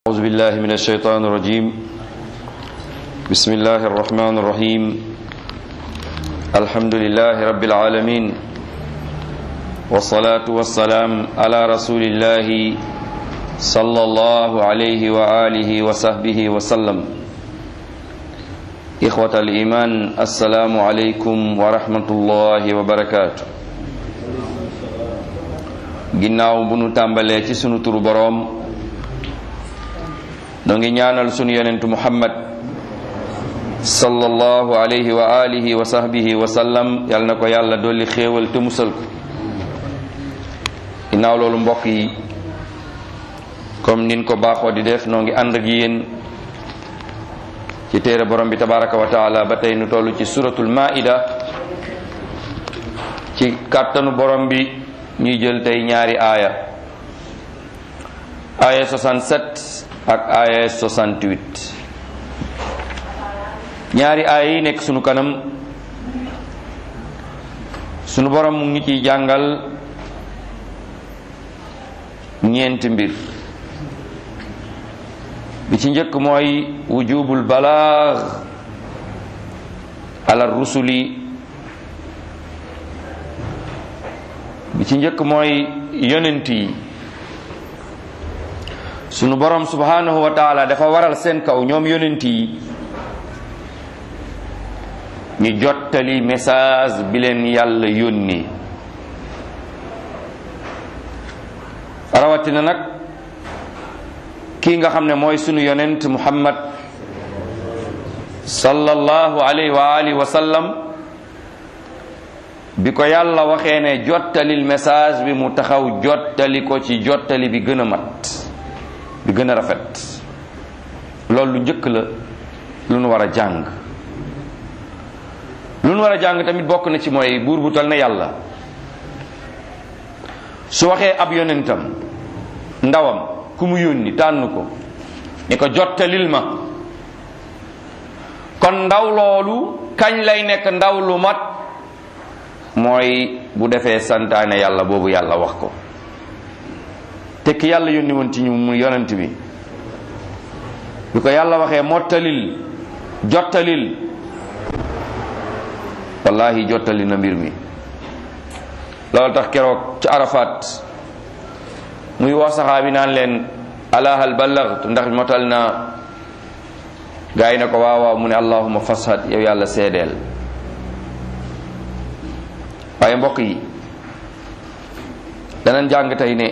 أعوذ بالله من الشيطان الرجيم بسم الله الرحمن الرحيم الحمد لله رب العالمين والصلاة والسلام على رسول الله صلى الله عليه وآله وصحبه وسلم إخوة الإيمان السلام عليكم ورحمة الله وبركاته ginnaaw bu nu tàmbalee ci sunu turu boroom noo ngi ñaanal sunu yonentu muhammad sallallahu alayhi wa alihi wa sahbihi wa sallam yal na ko yàlla dolli xéewal te musal ko ginnaaw loolu mbokk yi comme nin ko baaxoo di def noo ngi ànd ak yéen ci téere borom bi tabaraka wa taala ba tey nu toll ci suratul maida ci kàttanu borom bi ñuy jël tey ñaari aaya aaya 67 ak aaya 68 ñaari aaya yi nekk sunu kanam sunu borom mu ngi ciy jàngal ñeenti mbir bi ci njëkk mooy wujubul balaax ala rusuli bi ci njëkk mooy yonent yi sunu borom subhanahu wa taala dafa waral seen kaw ñoom yonent yi ñu jottali message bi leen yàlla yónni rawatina nag kii nga xam ne mooy sunu yonent muhammad sallallahu alayhi wa alihi wa sallam bi ko yàlla waxee ne jottalil message bi mu taxaw jottali ko ci jottali bi gën a mat bi gën a rafet loolu lu njëkk la lu nu war a jàng lu nu war a jàng tamit bokk na ci mooy buur bu tal na yàlla su waxee ab yonentam ndawam ku mu yónni tànn ko ni ko jottalil ma kon ndaw loolu kañ lay nekk ndaw lu mat mooy bu defee santaane yàlla boobu yàlla wax ko te ki yàlla yónni woon ci ñu mu yonent bi bi ko yàlla waxee mottalil jottalil wallahi jottali na mbir mi loolu tax keroog ci arafat muy wax saxaabi naan leen alahal ballaghtu ndax motal na gaa yi ne ko waaw waaw mu ne allahuma fashad yow yàlla seedeel waaye mbokk yi danañ jàng tey ne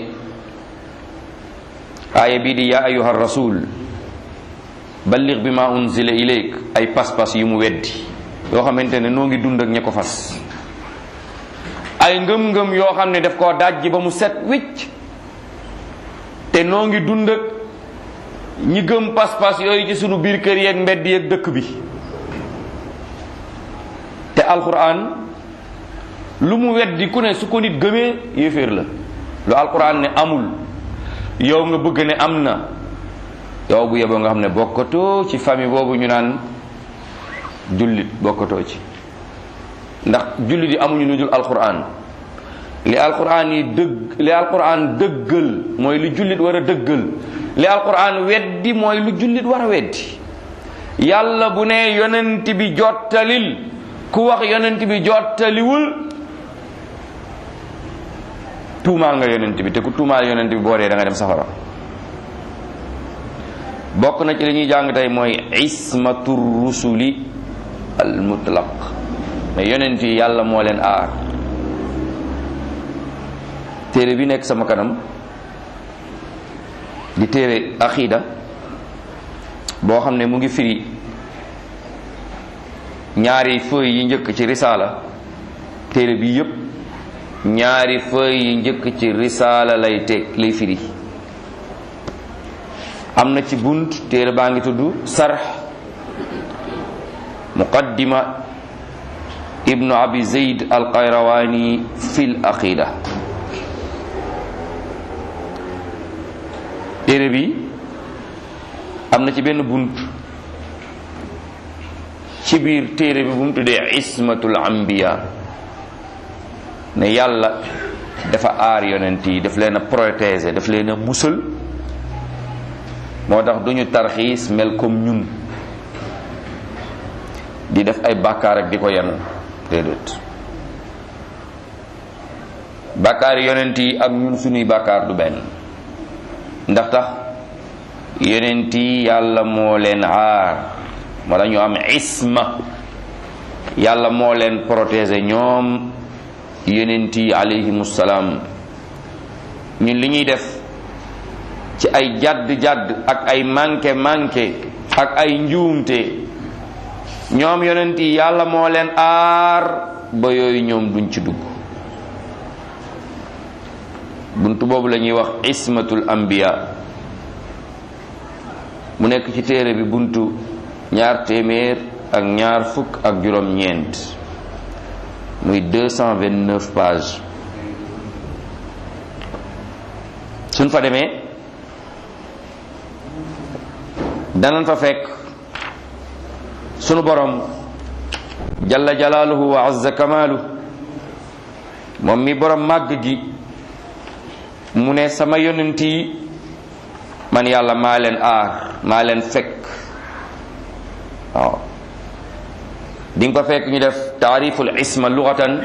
aaya bii di yaa ayuha rasul balligh bi ma unzila ilayk ay pas-pas yu mu weddi yoo xamante ne noo ngi dund ak ña ko fas ay ngëm-ngëm yoo xam ne daf koo dajji ba mu set wicc te noo ngi dund ak ñi gëm pas-pas yooyu ci sunu biir kër yeeg mbedd yeeg dëkk bi te alquran lu mu weddi ku ne su ko nit gëmee yéeféer la lu alquran ne amul yow nga bëgg ne am na yow bu yeboo nga xam ne bokkatoo ci famille boobu ñu naan jullit bokkatoo ci ndax jullit yi amuñu lu dul alquran li alquran yi dëgg li alquran dëggal mooy lu jullit war a dëggal li alquran weddi mooy lu jullit war a weddi yàlla bu ne yonent bi jottalil ku wax yonent bi jottaliwul tuumaal nga yonent bi te ku tuumaal yonent bi boo dee da nga dem safara bokk na ci li ñuy jàng tey mooy ismatu rusuli al mutlaq mais yonent yi yàlla moo leen aar téere bi nekk sama kanam di téere aqida boo xam ne mu ngi firi ñaari feuilles yi njëkk ci risaala téere bi yépp ñaari feuilles yi njëkk ci risaala lay teg lay firi am na ci bunt téere baa ngi tudd sarx muqaddima ibnu abi zeyd al qayrawani fil aqida téere bi am na ci benn bunt ci biir téere bi bu mu tuddee ismatul anbiya ne yàlla dafa aar yonent yi daf leen a protéger daf leen a musal moo tax duñu tarxiis mel comme ñun di def ay bàkkaar ak di ko yenu déedéet bàkkaar yonent yi ak ñun suñuy bàkkaar du benn ndax tax yonent yi yàlla moo leen aar moo tax ñu am isma yàlla moo leen protéger ñoom yonent yi alayhimu salaam ñun li ñuy def ci ay jadd-jadd ak ay manqué manqué ak ay njuumte ñoom yonent yi yàlla moo leen aar ba yooyu ñoom duñ ci dugg buntu boobu la ñuy wax ismatul anbiya mu nekk ci téere bi buntu ñaar téeméer ak ñaar fukk ak juróom ñeent muy 229 page suñ fa demee danañ fa fekk sunu borom jalla jalaaluhu wa azza kamaalu moom mi borom màgg gi mu ne sama yonent yi man yàlla maa leen aar maa leen fekk waaw di nga ko fekk ñu def taariful isma lugatan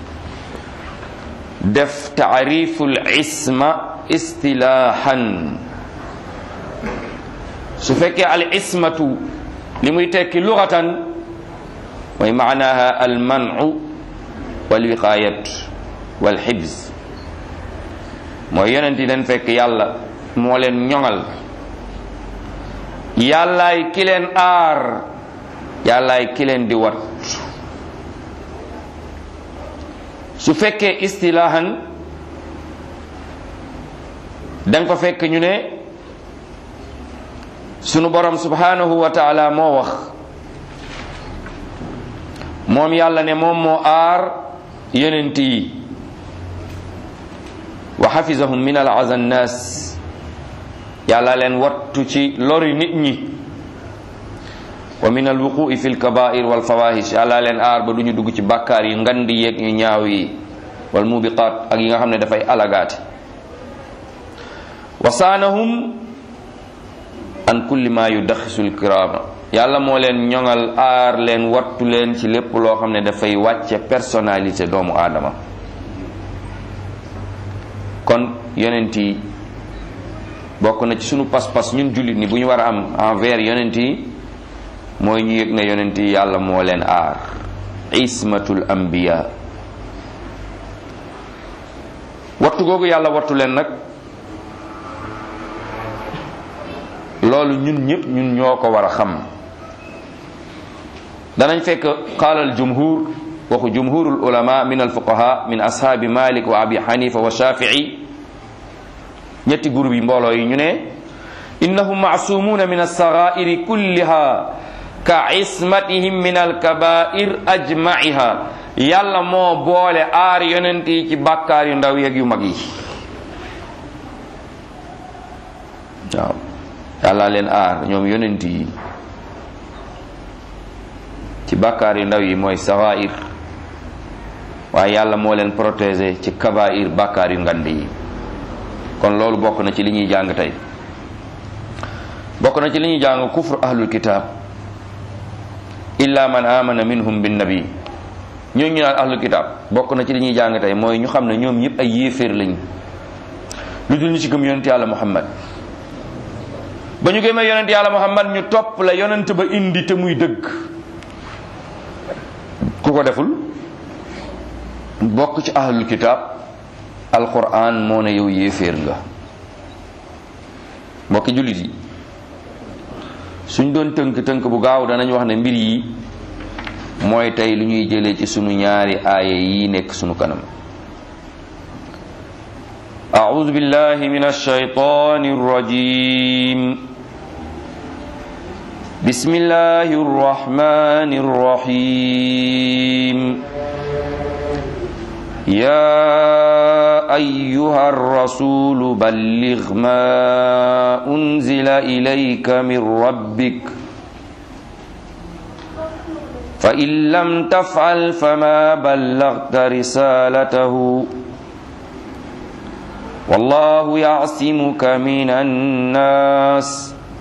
def taariful isma istilaahan su fekkee al ismatu li muy tekki lugatan mooy maanaha al manu wal wiqayat wal xibs mooy yonent yi leen fekk yàlla moo leen ñoŋal yàllaay ki leen aar yàllaay ki leen di wat su fekkee istilaahan danga ko fekk ñu ne sunu borom subhanahu wa taala moo wax moom yàlla ne moom moo aar yonent yi wa xafisahum min al azan nas yàlla leen wattu ci lori nit ñi wa min al wuqui fi lkabair wal fawahish yàlla leen aar ba du ñu dugg ci bàkkaar yi ngandi yeeg yu ñaaw yi wal mubiqaat ak yi nga xam ne dafay alagaate wa saanahum an kulli ma yudaxisul kirama yàlla moo leen ñoŋal aar leen wattu leen ci lépp loo xam ne dafay wàcce personnalité doomu aadama kon yonent yi bokk na ci sunu pas-pas ñun jullit ni bu ñu war a am envers yonent yi mooy ñu yëg ne yonent yi yàlla moo leen aar ismatul anbiya wattu googu yàlla wattu leen nag loolu ñun ñëpp ñun ñoo ko war a xam danañ fekk qaala al jumhur waxu jumhurul ulama min al fuqaha min ashaabi malik wa abi xanifa wa shafii ñetti groupe yi mbooloo yi ñu ne innahum maasumuuna min alsagairi kulliha ka ismatihim min alkabair ajmaiha yàlla moo boole aar yonent yi ci bàkkaar yu ndaw yeeg yu mag yi waaw yàlla leen aar ñoom yonent yi ci bàkkaar yu ndaw yi mooy sagair waaye yàlla moo leen protéger ci kabair bàkkaar yu ngand yi kon loolu bokk na ci li ñuy jàng tey bokk na ci li ñuy jàng kufru ahlul kitab illa man amana minhum bin nabi ñooñu ñu naan ahlul kitab bokk na ci li ñuy jàng tey mooy ñu xam ne ñoom ñëpp ay yéeféer lañ lu dul ñu ci gëm yonent yàlla muhammad ba ñu gëmee yonent yàlla muhammad ñu topp la yonent ba indi te muy dëgg ku ko deful bokk ci ahlul kitab alquran moo ne yow yéeféer nga mbokki jullit yi suñ doon tënk tënk bu gaaw danañ wax ne mbir yi mooy tey lu ñuy jëlee ci sunu ñaari aaya yi nekk sunu kanam أعوذ بالله من الشيطان الرجيم بسم الله الرحمن الرحيم يا أيها الرسول بلغ ما أنزل إليك من ربك فإن لم تفعل فما بلغت رسالته والله يعصمك من الناس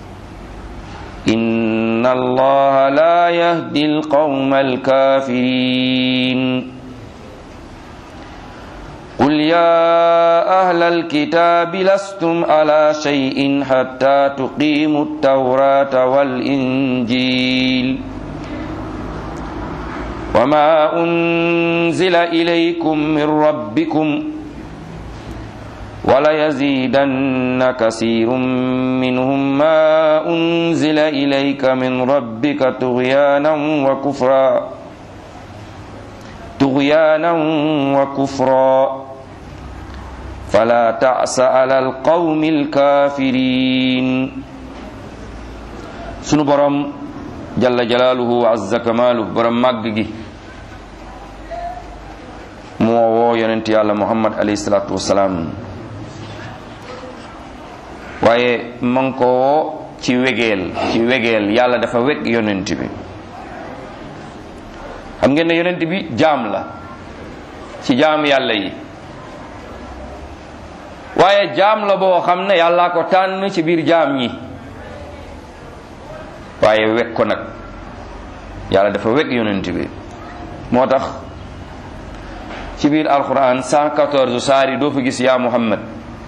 إن الله لا يهدي القوم الكافرين قل يا أهل الكتاب لستم على شيء حتى تقيموا التوراة والإنجيل وما أنزل إليكم من ربكم وليزيدن كثير منهم ما أنزل إليك من ربك طغيانا وكفرا طغيانا وكفرا فلا تعس على القوم الكافرين sunu borom jalla jalaaluhu wa azza kamaaluhu borom màgg gi moo woo yonent yàlla muhammad alayhi salaatu wasalaam waaye man ko woo ci wegeel ci wegeel yàlla dafa weg yonent bi xam ngeen ne yonent bi jaam la ci jaam yàlla yi waaye jaam la boo xam ne yàllaa ko tànn ci biir jaam ñi waaye weg ko nag yàlla dafa weg yonent bi moo tax ci biir alquran 114 saari doo fa gis yaa muhammad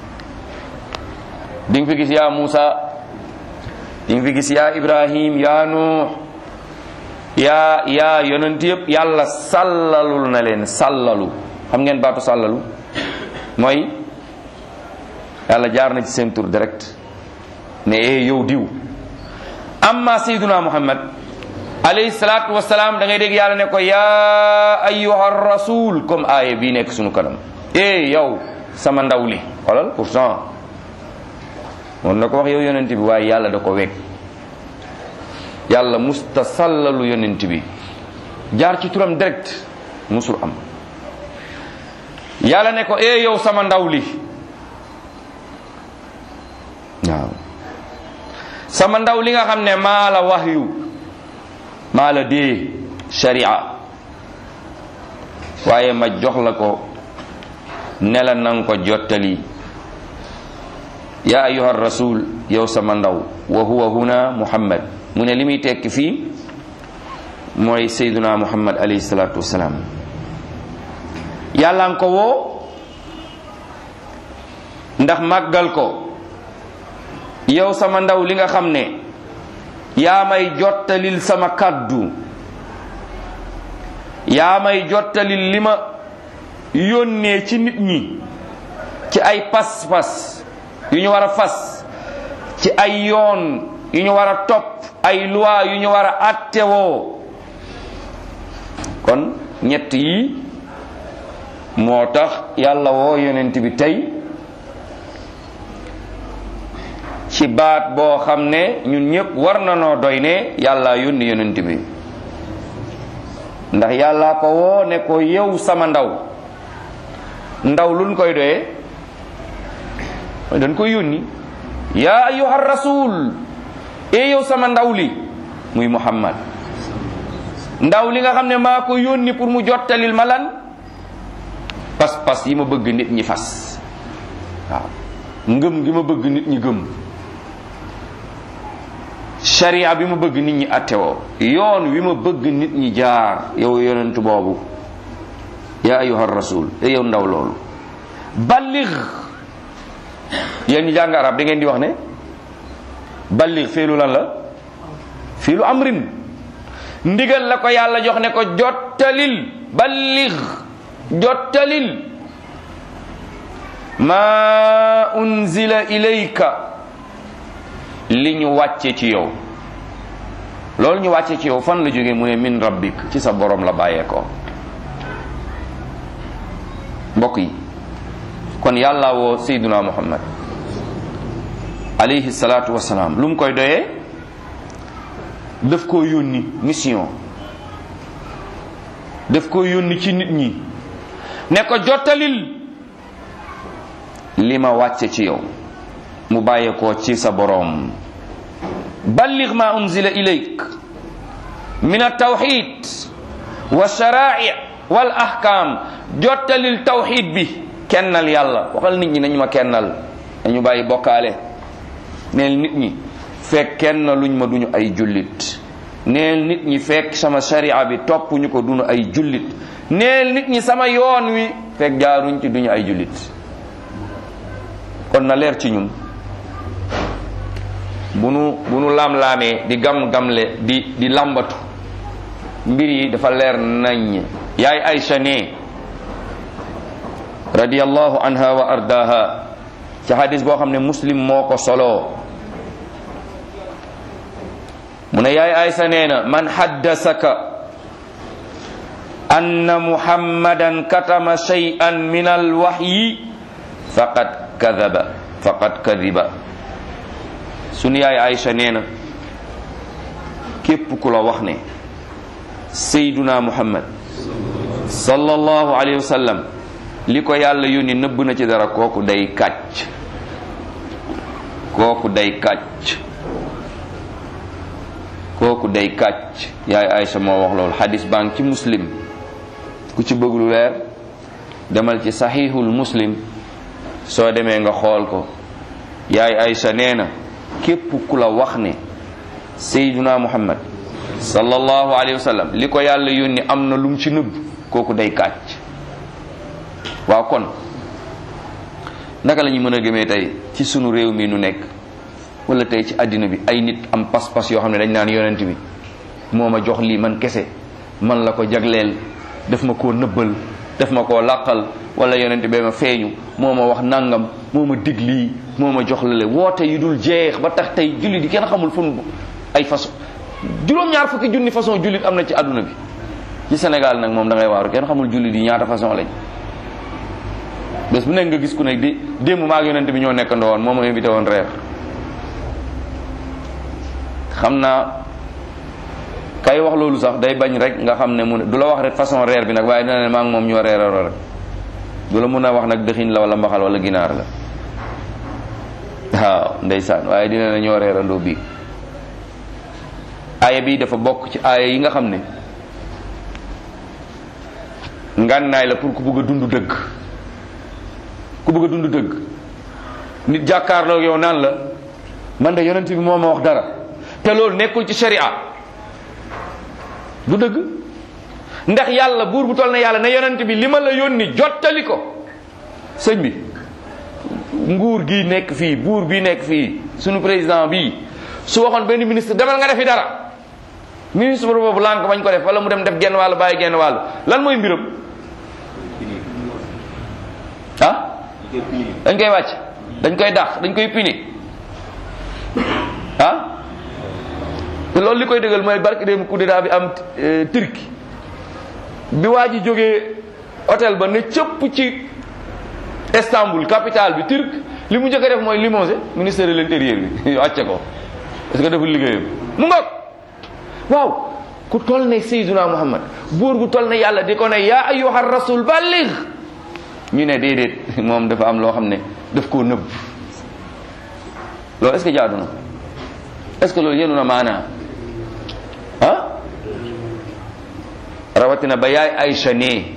di nga fi gis yaa Muusa di nga fi gis yaa Ibrahim yaa Nuux yaa yaa yonent yëpp yàlla sàllalul na leen sàllalu xam ngeen baatu sàllalu mooy yàlla jaar na ci seen tur direct ne ee yow diw amma sayyiduna Muhammad alayhi salaatu wasalaam da ngay dégg yàlla ne ko yaa ayyuha rasul comme aaya bii nekk sunu kanam ee yow sama ndaw li xoolal pourtant moom na ko wax yow yonent bi waaye yàlla da ko weg yàlla musta sallalu yonent bi jaar ci turam direct musul am yàlla ne ko ee yow sama ndaw li waaw sama ndaw li nga xam ne maa la wahyu maa la dee sharia waaye ma jox la ko ne la nanga ko jottali ya ayuha rasul yow sama ndaw wa huwa huna muhammad mu ne li muy tekki fii mooy sayduna muhammad alayhi salatu wasalaam yàlla nga ko woo ndax màggal ko yow sama ndaw li nga xam ne yaa may jottalil sama kàddu yaa may jottalil li ma yónnee ci nit ñi ci ay pas-pas yu ñu war a fas ci ay yoon yu ñu war a topp ay loi yu ñu war a attewoo kon ñett yi moo tax yàlla woo yonent bi tey ci baat boo xam ne ñun ñëpp war na noo doy ne yàlla yónni yonent bi ndax yàlla ko woo ne ko yow sama ndaw ndaw luñ koy doyee dañ koy yónni yaa ayuha rasul e yow sama ndaw li muy muhammad ndaw li nga xam ne maa ko yónni pour mu jottalil ma lan pas-pas yi ma bëgg nit ñi fas waaw ngëm gi ma bëgg nit ñi gëm sharia bi ma bëgg nit ñi attewoo yoon wi ma bëgg nit ñi jaar yow yonent boobu yaa ayuha rasul e yow ndaw loolu ballig yéen ñi jàng arab da ngeen di wax ne ballig fiilu lan la fiilu amrin ndigal la ko yàlla jox ne ko jottalil ballig jottalil ma unzila ilayka li ñu wàcce ci yow loolu ñu wàcce ci yow fan la jógee mu ne min rabbik ci sa borom la bàyyee ko mbokk yi kon yàlla woo sayduna muhammad alayhi salaatu wasalaam lu mu koy doyee daf koo yónni mission daf koo yónni ci nit ñi ne ko jottalil li ma wàcce ci yow mu bàyyee ko ci sa boroom balligh ma unzila ilayk min altawxid wa shara'i wal ahkam jottalil tawxid bi kennal yàlla waxal nit ñi nañu ma kennal nañu bàyyi bokkaale neel nit ñi fekk kenn luñ ma duñu ay jullit neel nit ñi fekk sama sharia bi topp ñu ko duñu ay jullit neel nit ñi sama yoon wi fekk jaaruñ ci duñu ay jullit kon na leer ci ñun bu nu bu nu lam-laamee di gam-gamle di di làmbatu mbir yi dafa leer nañ yaay Aysa ne radiyallahu anha wa ardaha ci hadis boo xam ne muslim moo ko soloo mu ne yaay Aysa nee na man haddasaka anna muhammadan katama shay'an min alwahyi faqad kadaba faqad kadiba sunu yaay Aysa nee na képp ku la wax ne sayduna muhammad sallallahu alayhi wa sallam li ko yàlla yónni nëbb na ci dara kooku day kàcc kooku day kàcc kooku day kàcc yaay Aysa moo wax loolu xadis baa ngi ci muslim ku ci bëgg lu leer demal ci saxiixul muslim soo demee nga xool ko yaay Aysa nee na képp ku la wax ne sayduna muhammad sallallahu alayhi wa sallam li ko yàlla yónni am na lum ci nëbb kooku day kàcc waaw kon naka la ñu mën a gëmee tey ci sunu réew mi nu nekk wala tey ci àddina bi ay nit am pas-pas yoo xam ne dañ naan yonent bi moo ma jox lii man kese man la ko jagleel def ma koo nëbbal def ma koo làqal wala yonent bee ma feeñu moo ma wax nangam moo ma dig lii moo ma jox lale woote yu dul jeex ba tax tey jullit yi kenn xamul fu ay façon juróom-ñaar fukki junni façon jullit am na ci àdduna bi ci Sénégal nag moom da ngay waaru kenn xamul jullit yi ñaata façon lañ bés bu nekk nga gis ku nekk di démb maa ak yonent bi ñoo nekkandoo woon moo ma invité woon reer xam naa kay wax loolu sax day bañ rek nga xam ne mu ne du la wax rek façon reer bi nag waaye dina ne maa ngi moom ñoo reeraroo rek du la mun a wax nag dëxin la wala mbaxal wala ginaar la waaw ndeysaan waaye dina ne ñoo reerandoo bii aaya bi dafa bokk ci aaya yi nga xam ne ngànnaay la pour ku bëgg a dund dëgg ku bëgg a dund dëgg nit jàkkaarloo yow naan la man de yonent bi moo ma wax dara te loolu nekkul ci sharia du dëgg ndax yàlla buur bu toll na yàlla ne yonent bi li ma la yónni jottali ko sëñ bi nguur gi nekk fii buur bi nekk fii sunu président bi su waxoon benn ministre demal nga defi dara ministre boobu lànk bañ ko def wala mu dem def genn wàll bàyyi genn wàll lan mooy mbiram ah dañ koy wàcc dañ koy dàq dañ koy pini ah te loolu li koy dëggal mooy barki dem coup d'état bi am Turquie bi waa ji jógee hôtel ba ne cëpp ci Istanbul capitale bi turc li mu njëkk a def mooy limogé ministère de l'intérieur bi wàcce ko est-ce que deful liggéeyam mu ngoog waaw ku toll ne Seydina Muhammad buur gu toll ne yàlla di ko ne yaa ayyuha rasul balligh ñu ne déedéet moom dafa am loo xam ne daf koo nëbb loolu est-ce que jaadu na est-ce que loolu yenu na maanaa ah rawatina ba yaay Aysa ne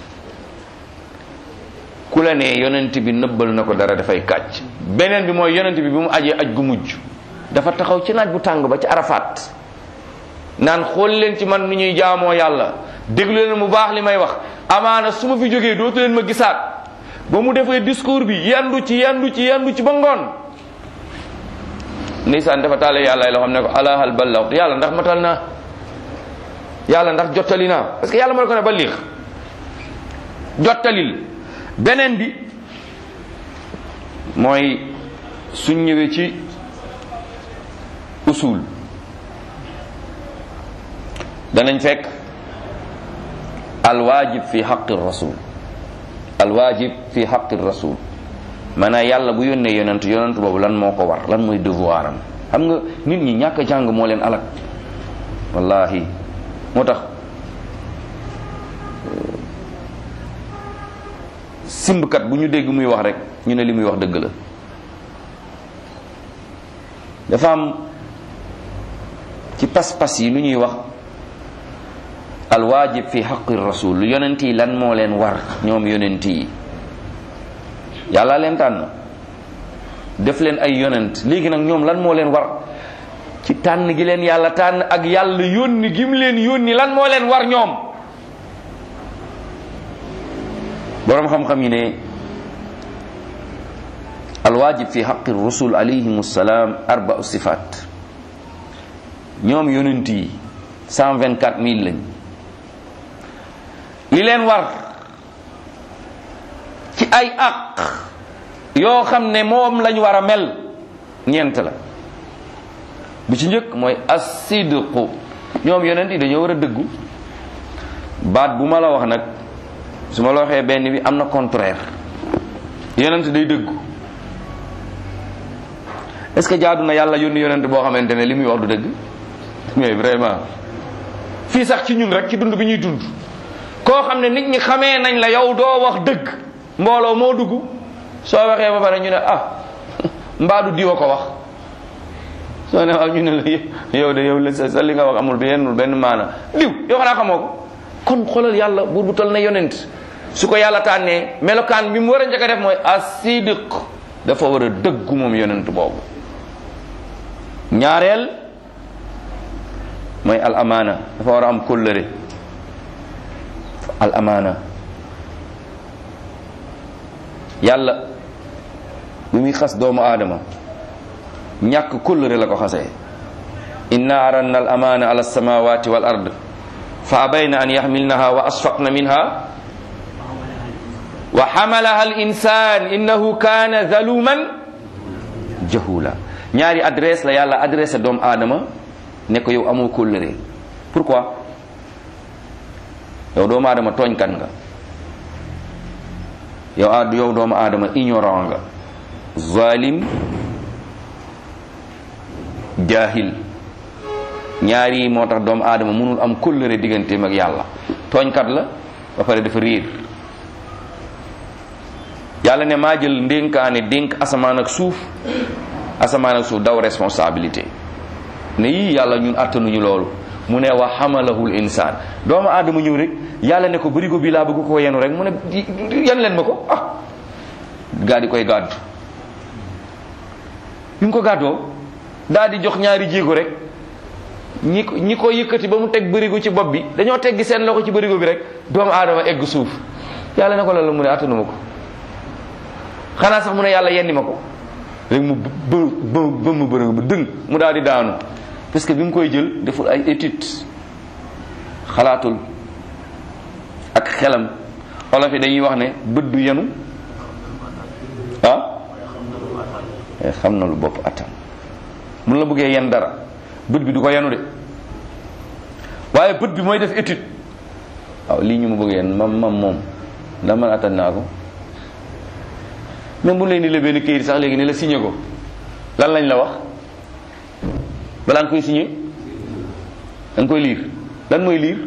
ku la ne yonent bi nëbbal na ko dara dafay kàcc beneen bi mooy yonent bi bi mu ajee aj gu mujj dafa taxaw ci naaj bu tàng ba ci arafaat naan xool leen ci man nu ñuy jaamoo yàlla déglu leen mu baax li may wax amaana su ma fi jógee dootu leen ma gisaat ba mu defee discours bi yandu ci yandu ci yandu ci ba ngoon ndeysaan dafa taale yàlla loo xam ne ko ala hal ballaxtu yàlla ndax matal naa yàlla ndax jottali naa parce que yàlla moo ko ne ba liix jottalil beneen bi mooy suñ ñëwee ci usul danañ fekk alwaajib fi xaqi rasul alwaajib fi xaqi rasul maanaam yàlla bu yónnee yonent yonent boobu lan moo ko war lan mooy devoir am xam nga nit ñi ñàkk a jàng moo leen alak wallahi moo tax simbkat bu ñu dégg muy wax rek ñu ne li muy wax dëgg la dafa am ci pas-pas yi lu ñuy wax alwaajib fi xaqi rasul yonent yi lan moo leen war ñoom yonent yi yàlla leen tànn def leen ay yonent léegi nag ñoom lan moo leen war ci tànn gi leen yàlla tànn ak yàlla yónni gi mu leen yónni lan moo leen war ñoom boroom xam-xam yi ne alwaajib fi xaqi rusul alayhim salaam arbau sifaat ñoom yonent yi cent vingt quatre mille lañ li leen war ci ay àq yoo xam ne moom lañ war a mel ñeent la bu ci njëkk mooy asidqu ñoom yonent yi dañoo war a dëggu baat bu ma la wax nag su ma la waxee benn bi am na contraire yonent day dëggu est-ce que jaadu na yàlla yónni yonent boo xamante ne li muy wax du dëgg mais vraiment fii sax ci ñun rek ci dund bi ñuy dund koo xam ne nit ñi xamee nañ la yow doo wax dëgg mbooloo moo dugg soo waxee ba pare ñu ne ah mbaadu diwa ko wax soo ne waaw ñu ne la yow de yow la sa li nga wax amul benn benn maana diw yow xanaa xamoo ko kon xoolal yàlla buur bu tol na yonent su ko yàlla tànnee melokaan bi mu war a njëkk a def mooy asidiq dafa war a dëggu moom yonent boobu ñaareel mooy al amaana dafa war a am kóllëre al amaana yàlla bi muy xas doomu aadama ñàkk kóllëre la ko xasee inna aranna al amaana ala samawati wal ard fa abayna an yaxmilnaha wa asfaqna minha wa xamalaha al insan innahu kana zaluman jahula ñaari adresse la yàlla adressé doomu aadama ne ko yow amoo kóllëre pourquoi yow doomu aadama tooñkat nga yow a yow doomu aadama ignorant nga zalim jahil ñaari moo tax doomu aadama mënul am kóllëre digganteem ak yàlla tooñkat la ba pare dafa riir yàlla ne maa jël ndénkaane dénk asamaan ak suuf asamaan ak suuf daw responsabilité ne yii yàlla ñun attanuñu loolu mu ne wa xamalahul insaan doomu aadama ñëw rek yàlla ne ko bërigo bi laa bëgg ko yenu rek mu ne yan leen ma ko ah gaa di koy gàddu bi mu ko gàddoo daal di jox ñaari jéego rek ñi ko ñi ko yëkkati ba mu teg bërigo ci bopp bi dañoo teggi seen loxo ci bërigo bi rek doomu aadama egg suuf yàlla ne ko loolu mu ne attanuma ko xanaa sax mu ne yàlla yenni ma ko rek mu bë bë bëmm bërigo ba dëng mu daal di daanu parce que bi mu koy jël deful ay étude xalaatul ak xelam olof yi dañuy wax ne bët du yenu ah xam na lu bopp attan mun la bëggee yen dara bët bi du ko yenu de waaye bët bi mooy def étude waaw lii ñu ma bëgg yen mam mam moom ndax man attan naa ko même bu leen di lebee ni këyit sax léegi ne la signé ko lan lañ la wax balaa nga koy signé da nga koy liir lan mooy liir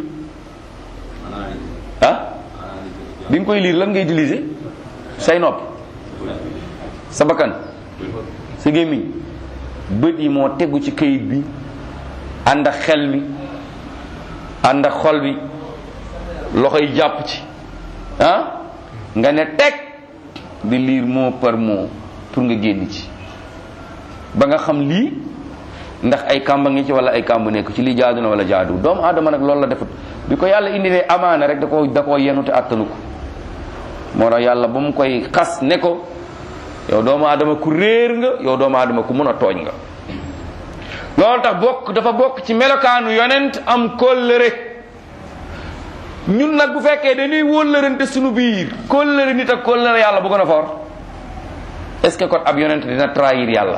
ah bi nga koy liir lan ngay utiliser say nopp sa bakkan sa gémmiñ bët yi moo tegu ci këyit bi ànd ak xel mi ànd ak xol bi loxo yi jàpp ci ah nga ne teg di liir mot par mot pour nga génn ci ba nga xam lii ndax ay kàmba ngi ci wala ay kàmb nekk ci lii jaadu na wala jaadu doomu aadama nag loolu la defut bi ko yàlla indilee amaana rek da ko da koo yenu te attanu ko moo tax yàlla ba mu koy xas ne ko yow doomu aadama ku réer nga yow doomu aadama ku mun a tooñ nga loolu tax bokk dafa bokk ci melokaanu yonent am kóllëre ñun nag bu fekkee dañuy wóllërante suñu biir kóllëre nit ak kóllëre yàlla bu gën a fort est-ce que kon ab yonent dina trahir yàlla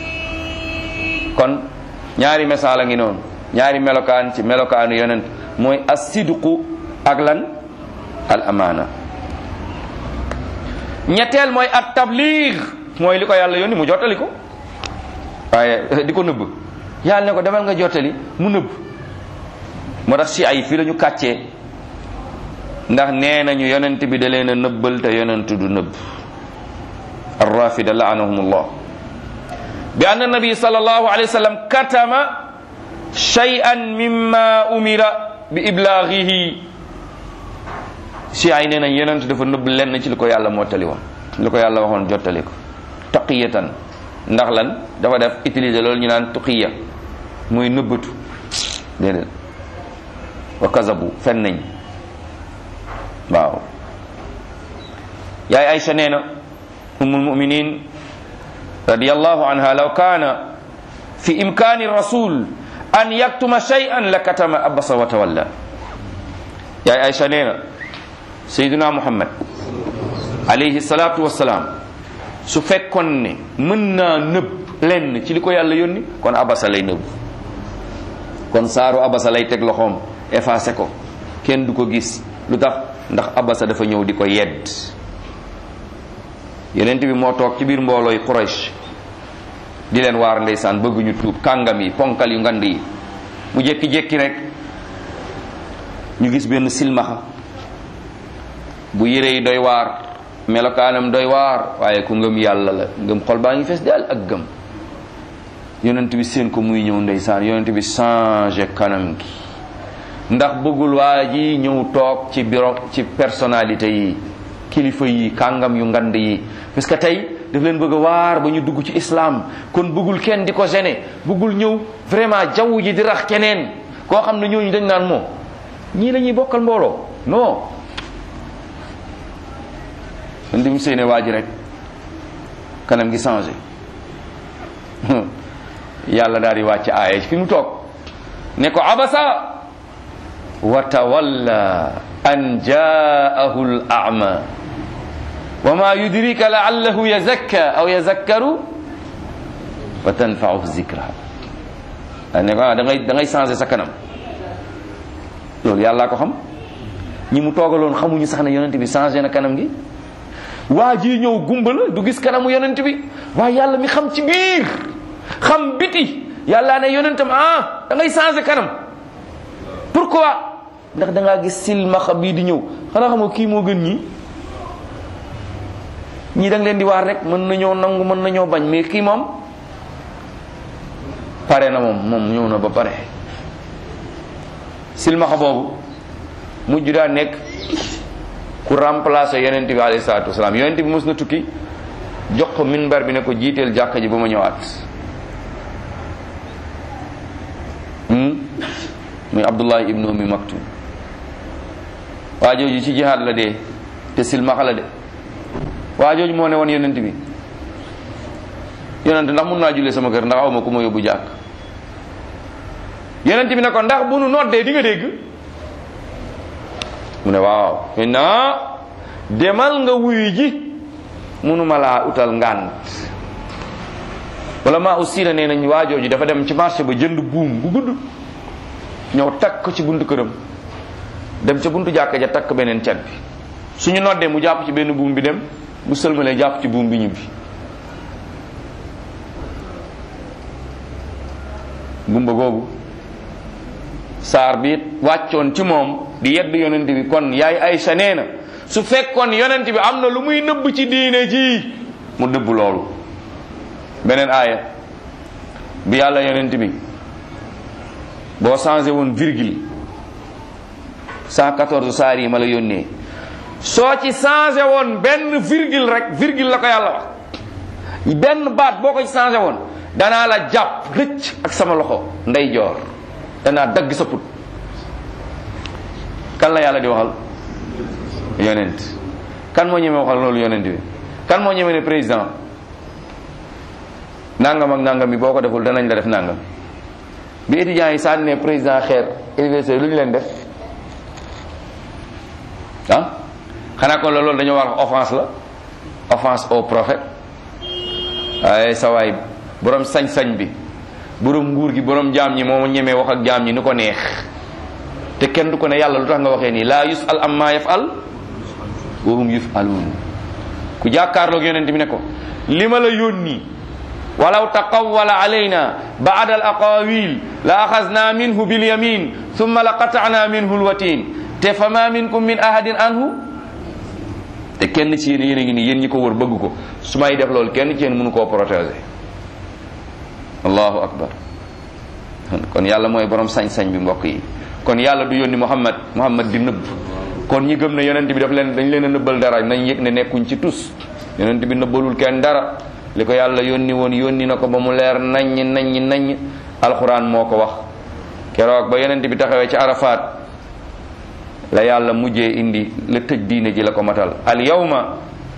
kon ñaari misaal a ngi noonu ñaari melokaan ci melokaanu yonent mooy as-sidqu ak lan al amaana ñetteel mooy at tabliig mooy li ko yàlla yónni mu jottali ko waaye di ko nëbb yàlla ne ko demal nga jottali mu nëbb moo tax si ay fii la ñu kàccee ndax nee nañu yonent bi da leen a nëbbal te yonent du nëbb arrafida laanahumullah bi anna nabi sallallahu alayhi wa sallam katama shay'an mimma umira bi iblaghihi si ay nee nañ yonent dafa nëbb lenn ci li ko yàlla mottali woon li ko yàlla waxoon jottali ko taqiyatan ndax lan dafa def utiliser loolu ñu naan tuqiya mooy nëbbatu déedéet wa kazabu fen nañ waaw yaay Aïcha nee na ummul muminin radiyallahu anha law kaana fi imkaani rasul an yaktuma shay'an la katama abasa wa tawalla yaay Aïcha nee na sayyiduna muhammad alayhi salatu wassalaam su fekkoon ne mën naa nëbb lenn ci li ko yàlla yónni kon abasa lay nëbb kon saaru abasa lay teg loxoom effacé ko kenn du ko gis lu tax ndax abasa dafa ñëw di ko yedd yenent bi moo toog ci biir mboolooy Quraysh di leen waar ndeysaan bëgguñu tuub kàngam yi ponkal yu ngand yi mu jékki-jékki rek ñu gis benn silmaxa bu yére yi doy waar melokaanam doy waar waaye ku ngëm yàlla la ngëm xol baa ngi fees daal ak gëm yonent bi seen ko muy ñëw ndeysaan yonent bi changé kanam gi ndax bëggul waa ji ñëw toog ci bureau ci personnalité yi kilifa yi kàngam yu ngand yi parce que tey daf leen bëgg a waar ba ñu dugg ci islam kon bëggul kenn di ko gêner bëggul ñëw vraiment jaww ji di rax keneen koo xam ne ñooñu dañ naan moo ñii la ñuy bokkal mbooloo non man di mu séene waa ji rek kanam gi changé yàlla daal di wàcc aaya fi mu toog ne ko abasa wa tawalla an jaahu al a'ma wa ma yudrika la'allahu yazakka aw yazakkaru fa tanfa'uhu zikra ne ko da ngay da ngay changé sa kanam loolu yàllaa ko xam ñi mu toogaloon xamuñu sax ne yonent bi changé na kanam gi waa ji ñëw gumba la du gis kanamu yonent bi waaye yàlla mi xam ci biir xam biti yàlla ne yonentam ah da ngay changé kanam pourquoi ndax da ngaa gis silmaxa bii di ñëw xanaa xam nga kii moo gën ñii ñii da nga leen di waar rek mën nañoo nangu mën nañoo bañ mais kii moom pare na moom moom ñëw na ba pare silmaxa boobu mujj daa nekk ku remplacer yonent bi alayhi salaatu wasalaam yonent bi mos na tukki jox ko minbar bi ne ko jiiteel jàkka ji ba ma ñëwaat muy abdullahi ibnu ummi maktum waa jooju ci jihaad la dee te silmaxa la de waa jooju moo ne woon yonent bi yonent ndax mun naa jullee sama kër ndax aw ma ku ma yóbbu jàkk yonent bi ne ko ndax bu nu noddee di nga dégg mu ne waaw maintenant demal nga wuyu ji munuma laa utal ngànt wala maa aussi na nee nañ waajooju dafa dem ci marché ba jënd buum bu gudd ñëw takk ko ci buntu këram dem ca buntu jàkka ja takk beneen cat bi suñu noddee mu jàpp ci benn buum bi dem bu sëlmalee jàpp ci buum bi ñibbi gumba googu saar bi wàccoon ci moom di yedd yonent bi kon yaay Aysa nee na su fekkoon yonent bi am na lu muy nëbb ci diine ji mu dëbb loolu beneen aaya bi yàlla yonent bi boo changé woon virgule 114 saar yi ma la yónnee soo ci changé woon benn virgule rek virgule la ko yàlla wax benn baat boo ko ci changé woon danaa la jàpp rëcc ak sama loxo ndeyjoor danaa dagg sa put kan la yàlla di waxal yonent kan moo ñeme waxal loolu yonent bi kan moo ñeme ne président nangam ak nangam bi boo ko deful danañ la def nangam bi étudiants yi sànni ne président xeer université lu ñu leen def ah xanaa kon loolu dañoo war offense la offense au prophète waaye sa waay borom sañ-sañ bi borom nguur gi borom jaam ñi moo ñemee wax ak jaam ñi ni ko neex te kenn du ko ne yàlla lu tax nga waxee nii laa yusal amma yafal wa hum yufaluun ku jàkkaarloog yonent bi ne ko li ma la yónni walaw taqawwala alayna baada al aqawil la axasna minhu bilyamin thumma la qatana minhu lwatin te fa ma minkum min ahadin anhu te kenn ci yéen yéen a ngi nii yéen ñi ko wër bëgg ko su may def loolu kenn ci yéen mënu koo protéger allahu akbar kon yàlla mooy borom sañ-sañ bi mbokk yi kon yàlla du yónni muhammad muhammad di nëbb kon ñi gëm ne yonent bi daf leen dañ leen a nëbbal dara nañ yëg ne nekkuñ ci tus yonent bi nëbbalul kenn dara li ko yàlla yónni woon yónni na ko ba mu leer naññ naññ naññ alxuraan moo ko wax keroog ba yonent bi taxawee ci arafaat la yàlla mujjee indi la tëj diine ji la ko matal al yawma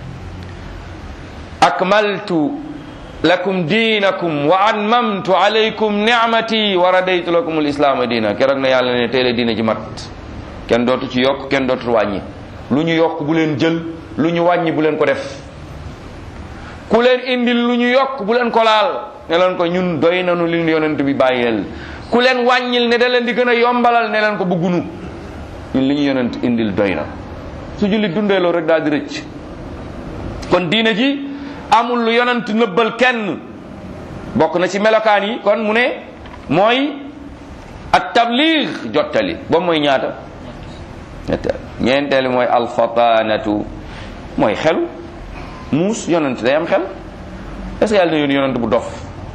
akmaltu lakum diinakum wa atmamtu alaykum nicmati wa radaytu lakum alislaama diina keroog na yàlla ne tey la diine ji mat kenn dootu ci yokk kenn dootu wàññi lu ñu yokk bu leen jël lu ñu wàññi bu leen ko def ku leen indil lu ñu yokk bu leen ko laal ne leen ko ñun doy nanu li ñu yonent bi bàyyeel ku leen wàññil ne da leen di gën a yombalal ne leen ko bëggunu ñun li ñu yonent indil doy na su jullit dundee loolu rek daal di rëcc kon diine ji amul lu yonent nëbbal kenn bokk na ci melokaan yi kon mu ne mooy at tabliig jottali boobu mooy ñaata ñetteel ñeenteel mooy alfataanatu mooy xelu muus yonent day am xel est ce que yàlla na yónni yonent bu dof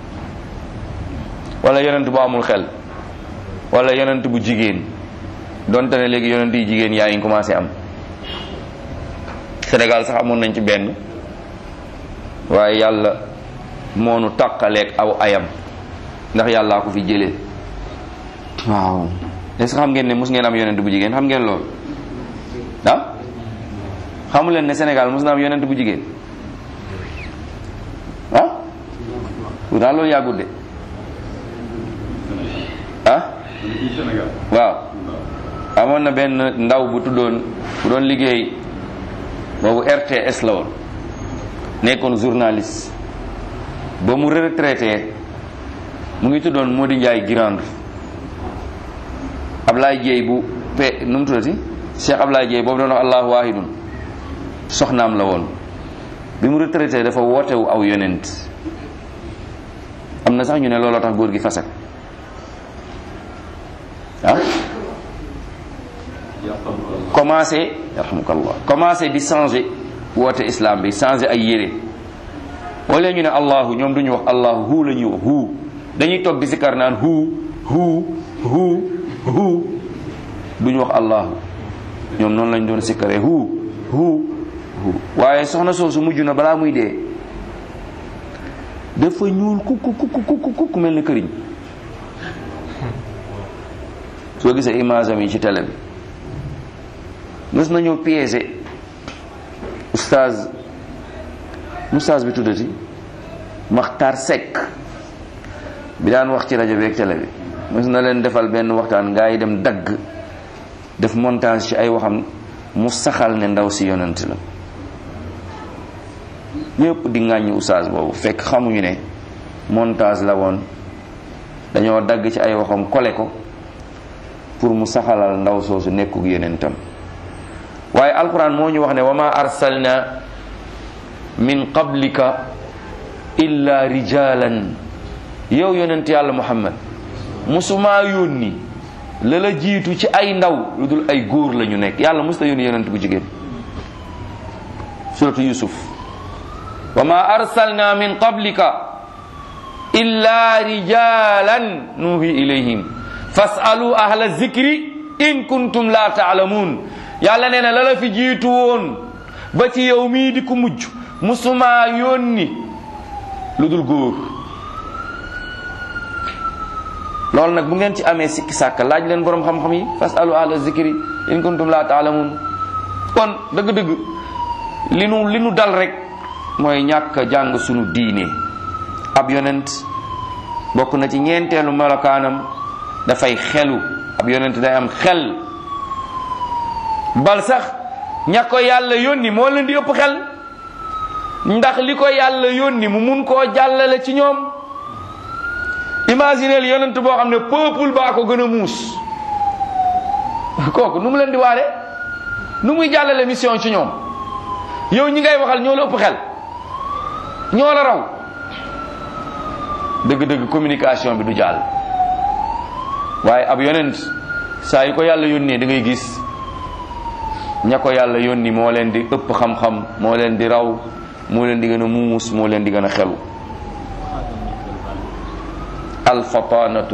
wala yonent bu amul xel wala yonent bu jigéen donte ne léegi yonent yi jigéen yaa ngi commencé am Sénégal sax amoon nañ ci benn waaye yàlla moonu tàqaleeg aw ayam ndax yàllaa ko fi jëlee waaw est ce que xam ngeen ne mos ngeen am yonent bu jigéen xam ngeen loolu ah xamu leen ne Sénégal mos na am yonent bu jigéen ah pourtant loolu yàggut de ah waaw amoon na benn ndaw bu tuddoon bu doon liggéey boobu RTS la woon nekkoon journaliste ba mu retraité mu ngi tuddoon Mody Ndiaye Girande Ablaye Dieye bu pe nu mu tuddati Cheikh Ablaye Dieye boobu doon wax allahu wahidun soxnaam la woon bi mu retraité dafa wootewu aw yonent am na sax ñu ne looloo tax góor gi fasak ah commencé yarhamukallah commencé di changer woote islam bi changer ay yére wala ñu ne allahu ñoom duñu wax allahu hu la ñuy wax hu dañuy toog di sikar naan hu hu hu hu duñu wax allahu ñoom noonu lañ doon sikkaree hu hu hu waaye soxna soosu mujj na balaa muy dee dafa ñuul kuk kuk kuk kuk mel ni këriñ soo gisee image am yi ci télé bi mës nañoo piégé oustaz oustaz bi tuddati Maxtar Seck bi daan wax ci rajo bi ak télé bi mës na leen defal benn waxtaan gaa yi dem dagg def montage ci ay waxam mu saxal ne ndaw si yonent la ñëpp di ŋàññi oustaz boobu fekk xamuñu ne montage la woon dañoo dagg ci ay waxam kole ko pour mu saxalal ndaw soosu nekkuk yonentam waaye alquran moo ñu wax ne wa ma arsalna min qablika illa rijalan yow yonent yàlla muhammad musumaa yónni la la jiitu ci ay ndaw lu dul ay góor la ñu nekk yàlla musta yónni yonent bu jigéen suratu yusuf wa ma arsalna min qablika illa rijalan nuhi ilayhim fasalu ahla zikri in kuntum la taalamuun yàlla nee na la la fi jiitu woon ba ci yow mii di ko mujj musuma yónni lu dul góor loolu nag bu ngeen ci amee sikki sàkk laaj leen boroom xam-xam yi fasalu ahla zikri in kuntum la taalamuun kon dëgg-dëgg li nu li nu dal rek mooy ñàkk jàng sunu diine ab yonent bokk na ci ñeenteelu melokaanam dafay xelu ab yonent day am xel bal sax ña ko yàlla yónni moo leen di ëpp xel ndax li ko yàlla yónni mu mun koo jàllale ci ñoom imagineel yonent boo xam ne peuple baa ko gën a muus kooku nu mu leen di waare nu muy jàllale mission ci ñoom yow ñi ngay waxal ñoo la ëpp xel ñoo la raw dëgg-dëgg communication bi du jàll waaye ab yonent saa yu ko yàlla yónnee da ngay gis ña ko yàlla yónni moo leen di ëpp xam-xam moo leen di raw moo leen di gën a muus moo leen di gën a xelu alfatanatu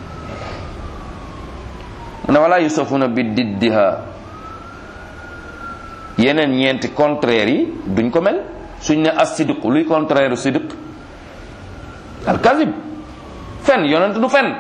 mu ne wala yusafuna bi diddiha yeneen ñeenti contraire yi duñ ko mel suñ ne as sidq luy contraire sidq al kazib fen yonent du fen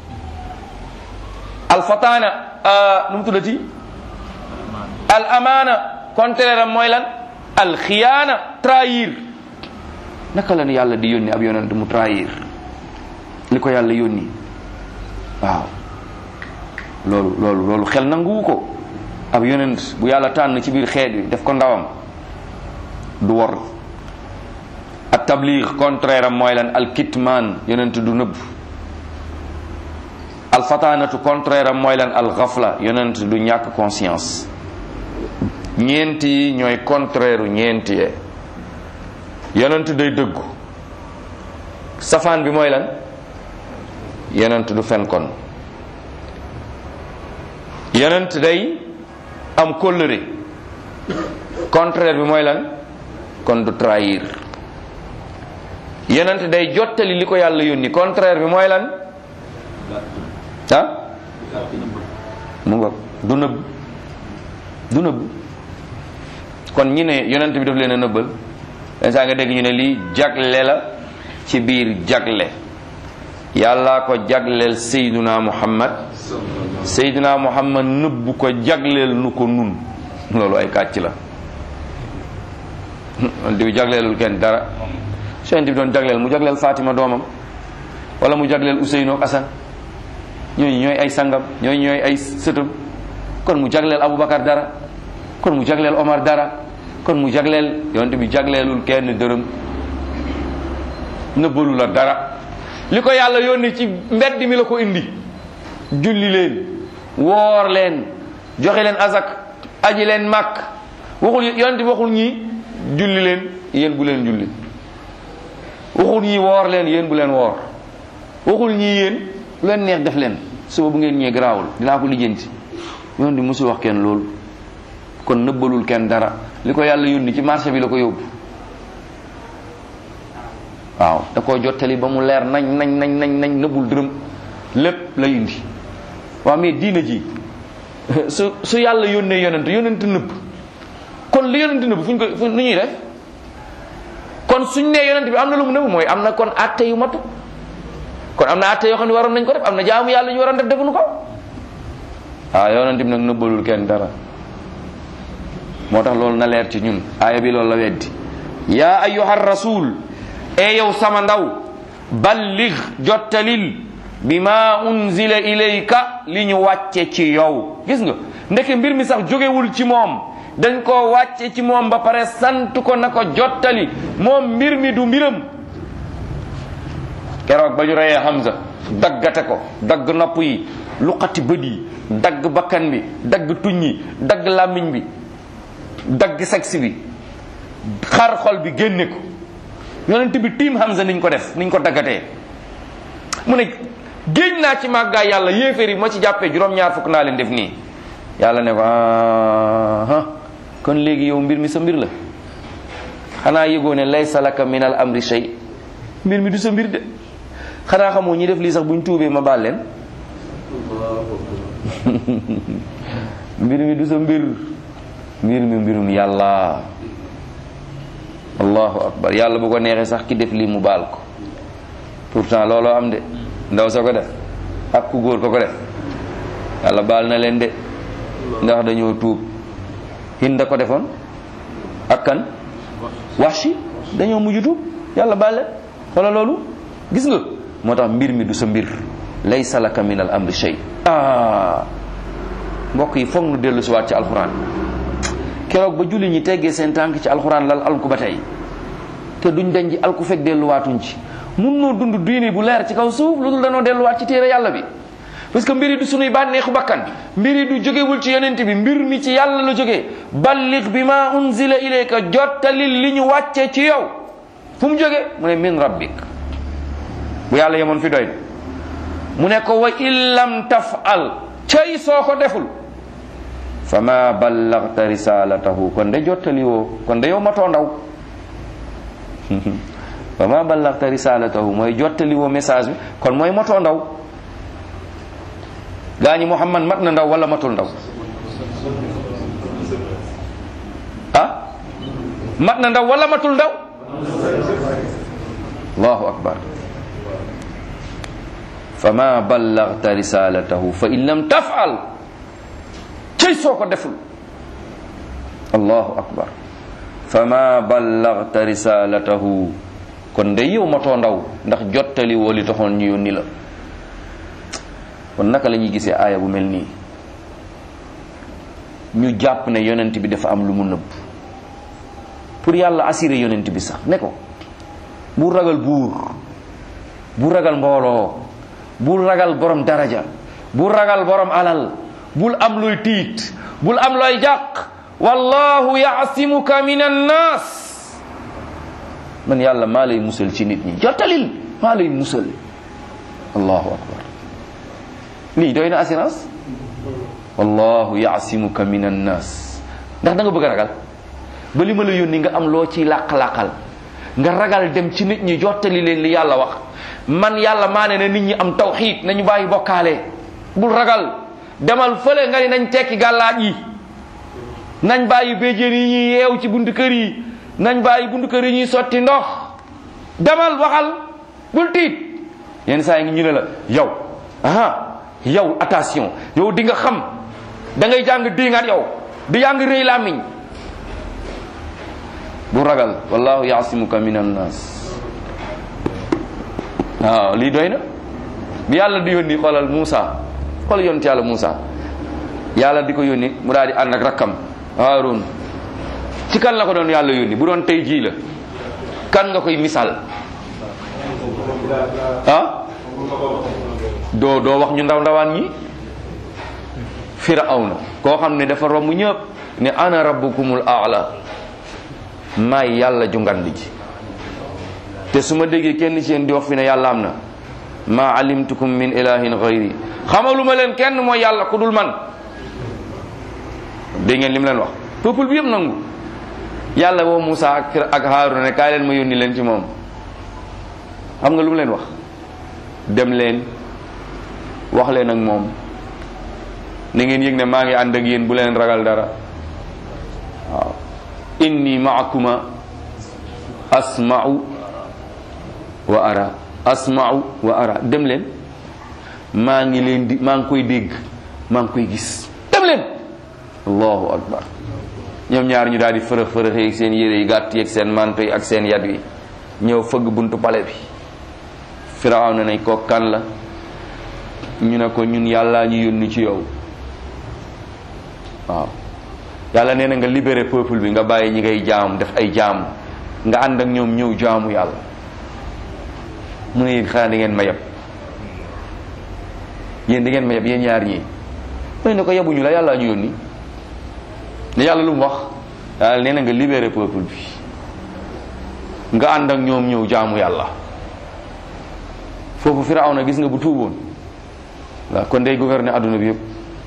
al fataana nu mu tuddati al amaana contraire am mooy lan al xiyaana trahir naka la ne yàlla di yónni ab yonent mu trahir li ko yàlla yónni waaw loolu loolu loolu xel nanguwu ko ab yonent bu yàlla tànn ci biir xeet wi def ko ndawam du wor at tabliig contraire am mooy lan al kitmaan yonent du nëbb al fataanatu contraire am mooy lan al xafla yonent du ñàkk conscience ñeenti yi ñooy contraire ñeenti yee yonent day dëggu safaan bi mooy lan yonent du fen kon yonent day am kóllëre contraire bi mooy lan kon du trahir yonent day jottali li ko yàlla yónni contraire bi mooy lan ah mu nga du nëbb du nëbb kon ñi ne yonent bi daf leen a nëbbal saa nga dégg ñu ne lii jagle la ci biir jagle yàllaa ko jagleel sayduna muhammad sayduna muhammad nëbbu ko jagleel nu ko nun loolu ay kàcc la yonent bi jagleelul kenn dara su yonent bi doon jagleel mu jagleel fatima doomam wala mu jagleel useynu ak asan ñooñu ñooy ay sangam ñooñu ñooy ay sëtam kon mu jagleel abubakar dara kon mu jagleel omar dara kon mu jagleel yonent bi jagleelul kenn dërëm nëbbalu la dara li ko yàlla yónni ci mbedd mi la ko indi julli leen woor leen joxe leen azak aji leen màkk waxul yonent bi waxul ñii julli leen yéen bu leen julli waxul ñii woor leen yéen bu leen woor waxul ñii yéen lu leen neex def leen suba bu ngeen ñëwee garaawul dinaa ko lijjanti yonent bi musul wax kenn loolu kon nëbbalul kenn dara li ko yàlla yónni ci marché bi la ko yóbbu waaw da koo jottali ba mu leer nañ nañ nañ nañ nañ nëbbul dërëm lépp la indi waaw mais diina ji su su yàlla yónnee yonent yonent nëbb kon li yonent nëbb fu ñu ko fu nu ñuy def kon suñ nee yonent bi am na lu mu nëbb mooy am na kon atte yu matu kon am na atte yoo xam ne waroon nañ ko def am na jaamu yàlla ñu waroon def defuñu ko waaw yonent bi nag nëbbalul kenn dara moo tax loolu na leer ci ñun aaya bi loolu la weddi yaa ayyuha rasul e yow sama ndaw ballig jottalil bi ma unzila ilayka li ñu wàcce ci yow gis nga ndeke mbir mi sax jógewul ci moom dañ koo wàcce ci moom ba pare sant ko na ko jottali moom mbir mi du mbiram keroog ba ñu reyee Hamza daggate ko dagg nopp yi luqati bët yi dagg bakkan bi dagg tuñ yi dagg làmmiñ bi dagg sexe bi xar xol bi génne ko yonent bi tiim Hamza niñ ko def niñ ko daggatee mu ne géej naa ci màggaay yàlla yéeféer yi ma ci jàppee juróom-ñaar fukk naa leen def nii yàlla ne ko ah kon léegi yow mbir mi sa mbir la xanaa yëgoo ne laysa laka min al amri shay mbir mi du sa mbir de xanaa xamoo ñi def lii sax buñ tuubee ma baal leen mbir mi du sa mbir mbir mi mbirum yàlla allahu akbar yàlla bu ko neexee sax ki def lii mu baal ko pourtant looloo am de ndaw sa ko def ak ku góor ko ko def yàlla baal na leen de ndax dañoo tuub hinda ko defoon ak kan waxshi dañoo mujj tuub yàlla baal leen xoola loolu gis nga moo tax mbir mi du sa mbir laysa laka min al amri shay ah mbokk yi foog nu dellu si waat ci alxuraan keroog ba julli ñi teggee seen tànk ci alxuraan lal alku ba tey te duñ dañ ci alku fekk delluwaatuñ ci mun noo dund diine bu leer ci kaw suuf lu dul danoo delluwaat ci téere yàlla bi parce que mbir yi du sunuy bànneexu bakkan mbir yi du jógewul ci yonent bi mbir mi ci yàlla la jógee ballig bi ma unzila ilayka jottalil li ñu wàcce ci yow fu mu jóge mu ne min rabbik bu yàlla yemoon fi doy mu ne ko wa illam tafal cay soo ko deful fa ma ballagta risalatahu kon de jottali woo kon de yow matoo ndaw fa ma ballagta risalatahu mooy jottali woo message bi kon mooy matoo ndaw gaa ñi Muhammad mat na ndaw wala matul ndaw ah mat na ndaw wala matul ndaw allahu akbar fama ballagta risalatahu fa in lam tafal cëy soo ko deful allahu akbar fama ballagta risalatahu kon day yow matoo ndaw ndax jottali woo li taxoon ñu yónni la kon naka la ñuy gisee aaya bu mel nii ñu jàpp ne yonent bi dafa am lu mu nëbb pour yàlla assuré yonent bi sax ne ko bu ragal buur bu ragal mbooloo bul ragal borom daraja bul ragal borom alal bul am luy tiit bul am looy jàq wallahu yaasimuka min annas man yàlla maa lay musal ci nit ñi jottalil maa lay musal allahu akbar lii doy na assurance wallahu yaasimuka min annas ndax da nga bëgg a ragal ba li ma la yónni nga am loo ciy làq-làqal nga ragal dem ci nit ñi jottali leen li yàlla wax man yàlla maa ne na nit ñi am tawxiid nañu bàyyi bokkaale bul ragal demal fële nga ni nañ tekki gàllaaj yi nañ bàyyi béjjén yi ñuy yeew ci buntu kër yi nañ bàyyi buntu kër yi ñuy sotti ndox demal waxal bul tiit yenn saa yi ngi ñu ne la yow aha yow attention yow di nga xam da ngay jàng diingaat yow di jàng rëy làmmiñ bu ragal wallahu yaasimuka min annas waaw lii doy na bi yàlla di yónni xoolal Moussa xool yonent yàlla Moussa yàlla di ko yónni mu daal di ànd ak rakkam Haarun ci kan la ko doon yàlla yónni bu doon tey jii la kan nga koy misaal ah doo doo wax ñu ndaw ndawaan ñi firawna koo xam ne dafa romb ñëpp ne ana rabbukumul aala maay yàlla ju ngand ji te su ma déggee kenn ci yéen di wax fi ne yàlla am na ma alimtukum min ilahin gayri xamaluma leen kenn mooy yàlla ku dul man dégg ngeen li mu leen wax peuple bi yëpp nangu yàlla woo Moussa ak ak Haaruna ne kaay leen ma yónni leen ci moom xam nga lu mu leen wax dem leen wax leen ak moom na ngeen yëg ne maa ngi ànd ak yéen bu leen ragal dara waaw inni maakuma asma'u wa ara asma'u wa ara dem leen maa ngi leen di maa ngi koy dégg maa ngi koy gis dem leen allahu akbar ñoom ñaar ñu daal di fërëx fërëx yeeg seen yére yi gàtt yeeg seen manto yi ak seen yat wi ñëw fëgg buntu pale bi firaw na nañ ko kan la ñu ne ko ñun yàllaa ñu yónni ci yow waaw yàlla nee na nga libéré peuple bi nga bàyyi ñi ngay jaam def ay jaam nga ànd ak ñoom ñëw jaamu yàlla mu ne yéen xanaa di ngeen ma yeb yéen di ngeen ma yeb yéen ñaar ñii mooy ne ko yebuñu la yàlla ñu yónni ne yàlla lu mu wax yàlla nee na nga libéré peuple bi nga ànd ak ñoom ñëw jaamu yàlla foofu Firawna gis nga bu tuuboon waaw kon day gouverner adduna bi yëpp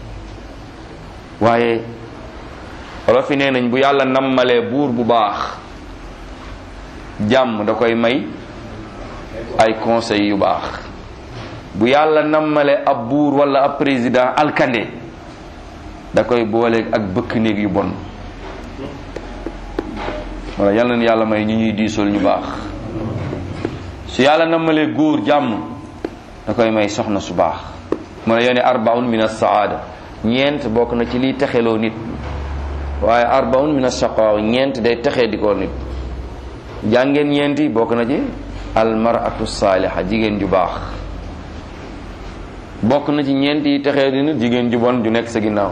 waaye wala fi nee nañ bu yàlla nammalee buur bu baax jàmm da koy may ay conseil yu baax bu yàlla nammalee ab buur wala ab président alkande da koy booleeg ak bëkk néeg yu bon wala yàlla na yàlla may ñu ñuy diisool ñu baax su yàlla nammalee góor jàmm da koy may soxna su baax mu ne yone arbaun min as-saada ñeent bokk na ci liy texeloo nit waaye arbaun min as-shaqaaw ñeent day texee di ko nit jàngeen ñeenti bokk na ci almaratu saaliha jigéen ju baax bokk na ci ñeent yi texee di nit jigéen ju bon ju nekk sa ginnaaw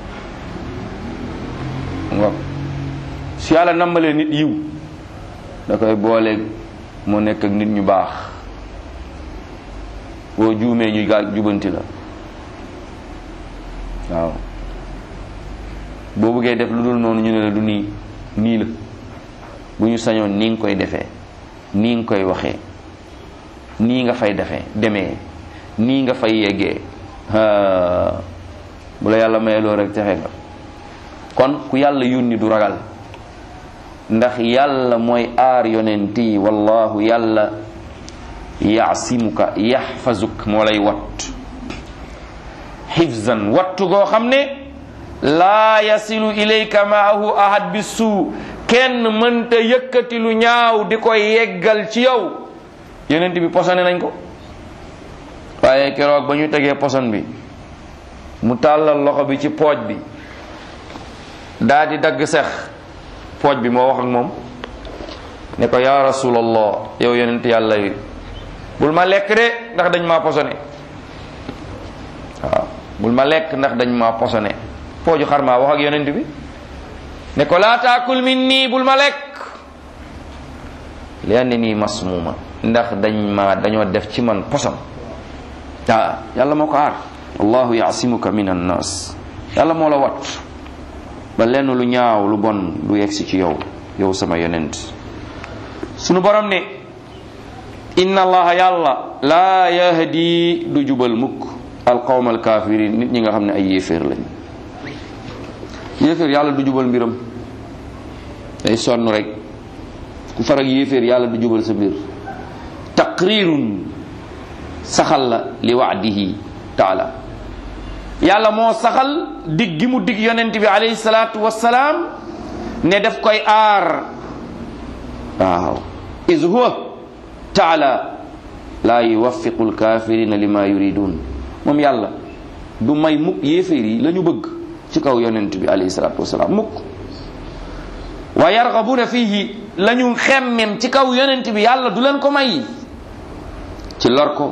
waaw su yàlla nambalee nit yiw da koy booleeg mu nekk ak nit ñu baax boo juumee ñu gaa jubanti la waaw boo bëggee def lu dul noonu ñu ne la du nii nii la bu ñu sañoon nii nga koy defee nii nga koy waxee nii nga fay defee demee nii nga fay yeggee bu la yàlla mayee loolu rek texe nga kon ku yàlla yónni du ragal ndax yàlla mooy aar yonent yi wallahu yàlla yaasimuka yaxfazuk moo lay watt xifzan wattu goo xam ne laa yasilu ilayka maahu ahad bi suu kenn mënta yëkkati lu ñaaw di ko yeggal ci yow yonent bi posone nañ ko waaye keroog ba ñu tegee poson bi mu tàllal loxo bi ci pooj bi daa di dagg sex pooj bi moo wax ak moom ne ko yaa rasulallah yow yonent yàlla yi bul ma lekk de ndax dañ maa posone waaw bul ma lekk ndax dañ maa posone pooju xar maa wax ak yonent bi ne ko laa taakul min nii bul ma lekk li anne nii masmuuma ndax dañ ma dañoo def ci man poson ah yàlla moo ko aar allahu yaasimuka min annas yàlla moo la wat ba lenn lu ñaaw lu bon du yegsi ci yow yow sama yonent sunu borom ne inna allaha yàlla laa yahdi du jubal mukk alqawma alkafirin nit ñi nga xam ne ay yéeféer lañ yéeféer yàlla du jubal mbiram day sonn rek ku farag yéeféer yàlla du jubal sa mbir taqrirun saxal la li waadihi taala yàlla moo saxal dig gi mu dig yonent bi alayhi salaatu wassalaam ne daf koy aar waaw is huwa taala laa yuwaffiqu alkafirina lima yuridun moom yàlla du may mukk yéeféer yi la ñu bëgg ci kaw yonent bi alayhi salaatu wassalaam mukk wa yargabuna fihi la ñu xemmem ci kaw yonent bi yàlla du leen ko may ci lor ko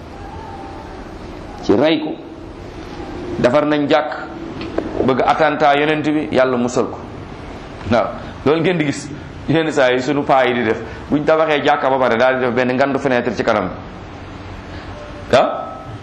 ci rey ko defar nañ jàkk bëgg attentat yonent bi yàlla musal ko waaw loolu ngeen di gis yenn saa yi sunu paa yi di def buñ tabaxee jàkka ba pare daal di def benn ngandu fenêtre ci kanam ah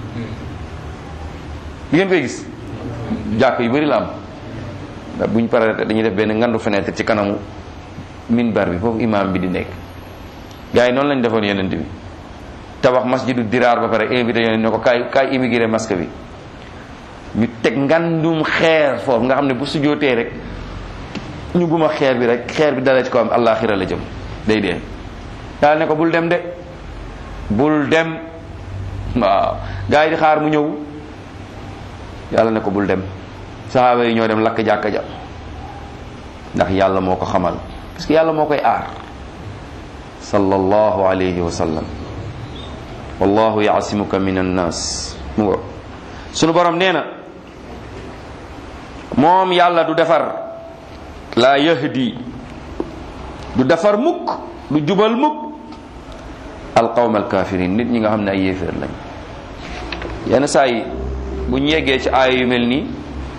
di ngeen koy gis jàkk yu bëri la am ndax buñ pare dañuy def benn ngandu fenêtre ci kanamu minbar bi foofu imam bi di nekk gars yi noonu lañ defoon yonent bi tabax masjidu diraar ba pare invité yonent ne ko kaay kaay immigré masque bi ñu teg ngandum xeer foofu nga xam ne bu sujjootee rek ñu buma xeer bi rek xeer bi dalee ci ko am àllaaxira la jëm day dee daal ne ko bul dem de bul dem waaw gars yi di xaar mu ñëw yàlla ne ko bul dem saxaaba yi ñoo dem lakk jàkka ja ndax yàlla moo ko xamal parce que yàlla moo koy aar sallallahu alayhi wa sallam wallahu yaasimuka min annas mu ngo sunu borom nee na moom yàlla du defar laa yahdi du defar mukk du jubal mukk alqawm alkafirin nit ñi nga xam ne ay yéeféer lañ yenn saa yi bu ñu yeggee ci aaya yu mel nii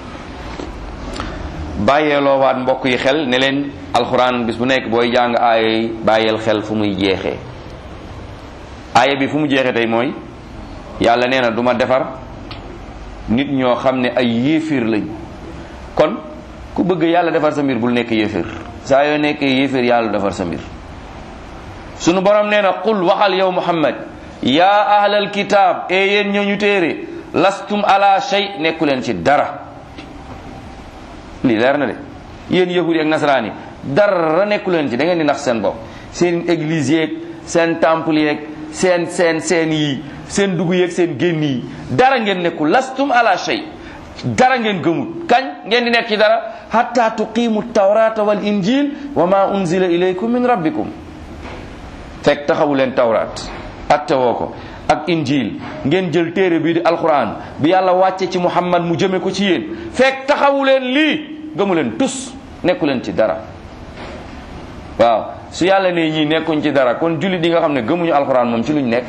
bàyyeeloo waat mbokk yi xel ne leen alxuraan bis bu nekk booy jàng aaya yi bàyyeel xel fu muy jeexee aaya bi fu mu jeexee tey mooy yàlla nee na du ma defar nit ñoo xam ne ay yéeféer lañ kon ku bëgg yàlla defar sa mbir bul nekk yéeféer saa yoo nekkee yéeféer yàlla defar sa mbir sunu borom nee na qul waxal yow muhammad yaa ahlal kitaab e yéen ñooñu téere lastum ala shay nekku leen ci dara lii leer na de yéen yahudi ak nasaraan yi dara nekku leen ci da ngeen di nax seen bopp seen église yeeg seen temple yeeg seen seen seen yi seen dugg yeeg seen génn yi dara ngeen nekkul lastum ala shay dara ngeen gëmul kañ ngeen di nekk ci dara hatta tuqimu tawrata wal injil wa ma unzila ilaykum min rabbikum fekk taxawu leen tawraat atte woo ko ak injil ngeen jël téere bii di alquran bi yàlla wàcce ci muhammad mu jëme ko ci yéen fekk taxawu leen lii gëmu leen tus nekku leen ci dara waaw su yàlla ne ñii nekkuñ ci dara kon jullit yi nga xam ne gëmuñu alquran moom ci luñ nekk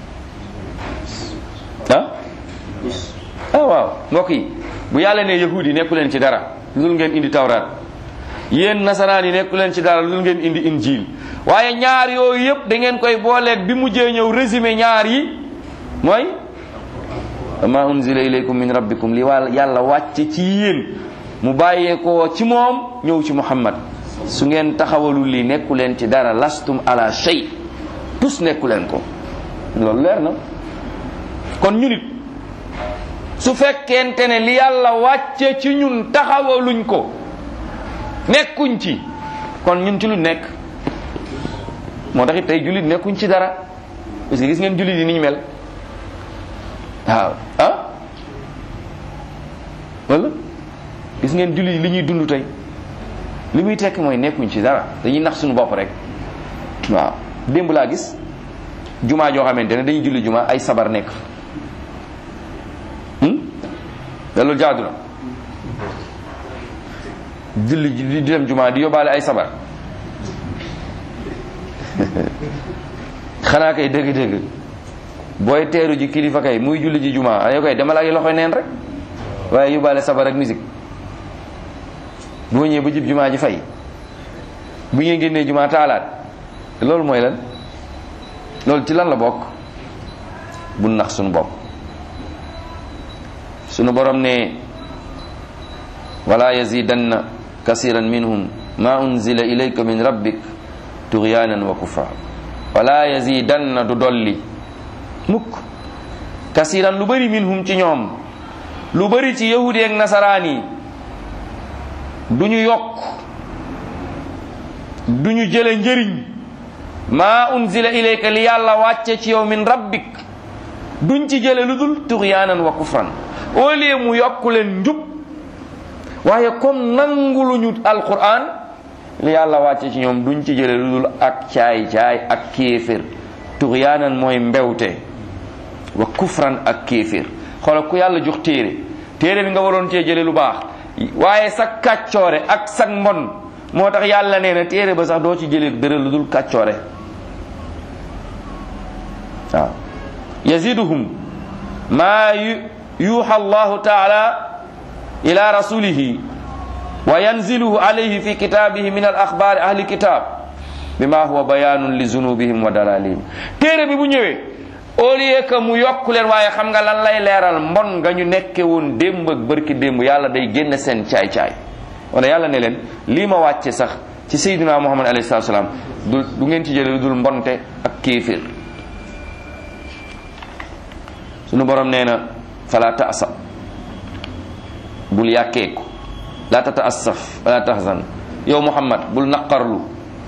ah ah waaw mbokk yi bu yàlla ne yahud yi nekku leen ci dara lu ngeen indi tawraat yéen nasaraan yi nekku leen ci dara lu ngeen indi injil waaye ñaar yooyu yëpp da ngeen koy booleeg bi mujjee ñëw résumé ñaar yi mooy ma unzila ilaykum min rabbikum li wàll yàlla wàcce ci yéen mu bàyyeekoo ci moom ñëw ci muhammad su ngeen taxawalul lii nekku leen ci dara lastum ala shay tus nekku leen ko loolu leer na kon ñu nit su fekkente ne li yàlla wàcce ci ñun taxawaluñ ko nekkuñ ci kon ñun ci lu nekk moo tax it tey jullit nekkuñ ci dara parce que gis ngeen jullit yi ni ñu mel waaw ah wala gis ngeen jullit yi li ñuy dund tey li muy tekk mooy nekkuñ ci dara dañuy nax suñu bopp rek waaw démb laa gis jumaa joo xamante ne dañuy julli jumaa ay sabar nekk da loolu jaadu na julli di dem jumaa di yóbbaale ay sabar xanaa kay dëgg-dëgg booy teeru ji kilifa kay muy julli ji jumaa ayo koy demal ak loxoy neen rek waaye yóbbaale sabar ak musique boo ñëwee ba jib jumaa ji fay bu ngeen génnee jumaa taalaat loolu mooy lan loolu ci lan la bokk bu nax suñu bopp sunu borom ne wala yazidanna kasiran minhum ma unzila ilayka min rabbik tughyanan wa kufra wala yazidanna du dolli mukk kasiran lu bari minhum ci ñoom lu bari ci yahudi ak nasaraan yi du ñu yokk du ñu jële njëriñ ma unzila ilayka li yàlla wàcce ci yow min rabbik duñ ci jële lu dul tughyanan wa kufran au lieu mu yokk leen njub waaye comme nanguluñu alquran li yàlla wàcce ci ñoom duñ ci jële lu dul ak caay-caay ak kéefér tuxyaanan mooy mbewte wa kufran ak kéefér xoola ku yàlla jox téere téere bi nga waroon cee jële lu baax waaye sa kàccoore ak sa mbon moo tax yàlla nee na téere ba sax doo ci jële dara lu dul kàccoore waaw yaziduhum maa yuuxa allahu taala ila rasulihi wa yanziluhu alayhi fi kitabihi min al axbaari ahli kitab bima huwa bayanun li zunubihim wa dalalihim téere bi bu ñëwee au lieu que mu yokk leen waaye xam nga lan lay leeral mbon nga ñu nekke woon démb ak bërki démb yàlla day génn seen caay-caay wala yàlla ne leen lii ma wàcce sax ci sayyidina muhammad alayhi salatu salaam du du ngeen ci jële lu dul mbonte ak kéeféer sunu borom nee na fala taasa bul yàkkeeku la tata assaf wala tahzan yow muhammad bul naqarlu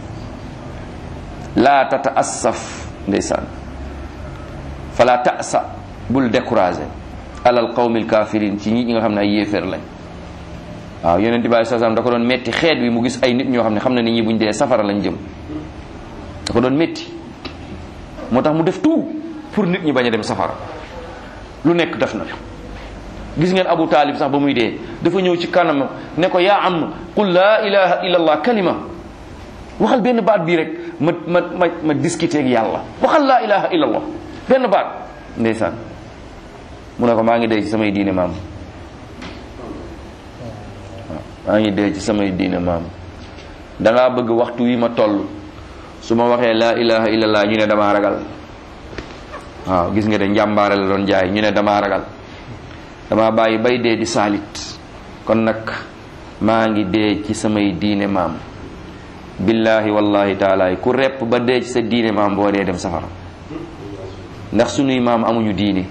la tata assaf ndeysaan fala tasa bul découragé alal qawmil kafirin ci ñi nga xam ne ay yéeféer lañ waaw yonent bi saa salaam da ko doon metti xeet wi mu gis ay nit ñoo xam ne xam na nit ñi buñ dee safara lañ jëm da ko doon metti moo tax mu def tout pour nit ñi bañ a dem safara lu nekk def na gis ngeen abu taalib sax ba muy dee dafa ñëw ci kanam ne ko yaa am qul laa ilaha illa allah kalima waxal benn baat bii rek ma ma ma ma discuter ak yàlla waxal laa ilaha illa allah benn baat ndeysaan mu ne ko maa ngi dee ci samay diine maam maa ngi dee ci samay diine maam dangaa bëgg waxtu wi ma toll su ma waxee laa ilaha illa allah ñu ne damaa ragal waaw gis nga de njàmbaare la doon jaay ñu ne damaa ragal dama bàyyi bay dee di saalit kon nag maa ngi dee ci samay diine maam billahi wallahi taala ku repp ba dee ci sa diine maam boo dee dem safara ndax sunuy maam amuñu diine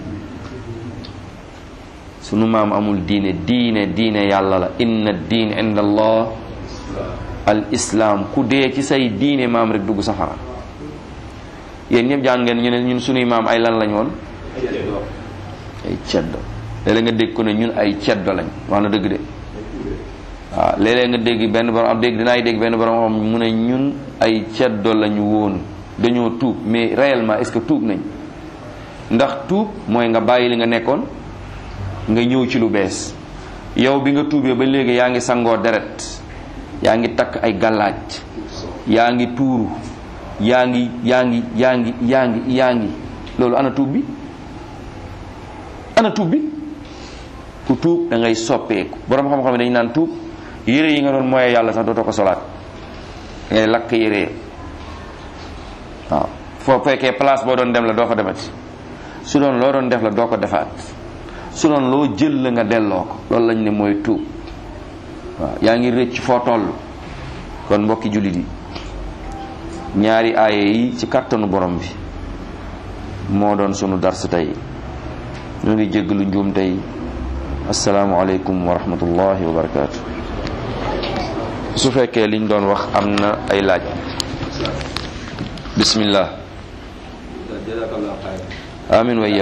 sunu maam amul diine diine diine yàlla la inna diin inda allah al islam ku dee ci say diine maam rek dugg safara yéen ñëpp jàng ngeen ñu ne ñun sunuy maam ay lan lañ woon ay ceddo léeg-léeg nga dégg ko ne ñun ay ceddo lañ wax na dëgg de waaw léeg-léeg nga dégg benn borom am dégg dinaay dégg benn borom xam mu ne ñun ay ceddo lañu woon dañoo tuub mais réellement est-ce que tuub nañ ndax tuub mooy nga bàyyi li nga nekkoon nga ñëw ci lu bees yow bi nga tuubee ba léegi yaa ngi sangoo deret yaa ngi takk ay gàllaaj yaa ngi tuuru yaa ngi yaa ngi yaa ngi yaa ngi yaa ngi loolu ana tuub bi ana tuub bi ku tuub da ngay soppeeku borom xam-xam dañu naan tuub yére yi nga doon mooyee yàlla sax dootoo ko solaat da ngay lakk yére waaw foo fekkee place boo doon dem la doo ko demati su doon loo doon def la doo ko defaat su doon loo jël la nga delloo ko loolu lañ ne mooy tuub waaw yaa ngi rëcc foo toll kon mbokki jullit yi ñaari aaye yi ci kàttanu borom bi moo doon sunu dars tey ñu ngi jéggalu njuum tey asalaamualeykum wa rahmatullahi wa barakaatu su fekkee liñ doon wax am na ay laaj bismillah amin wa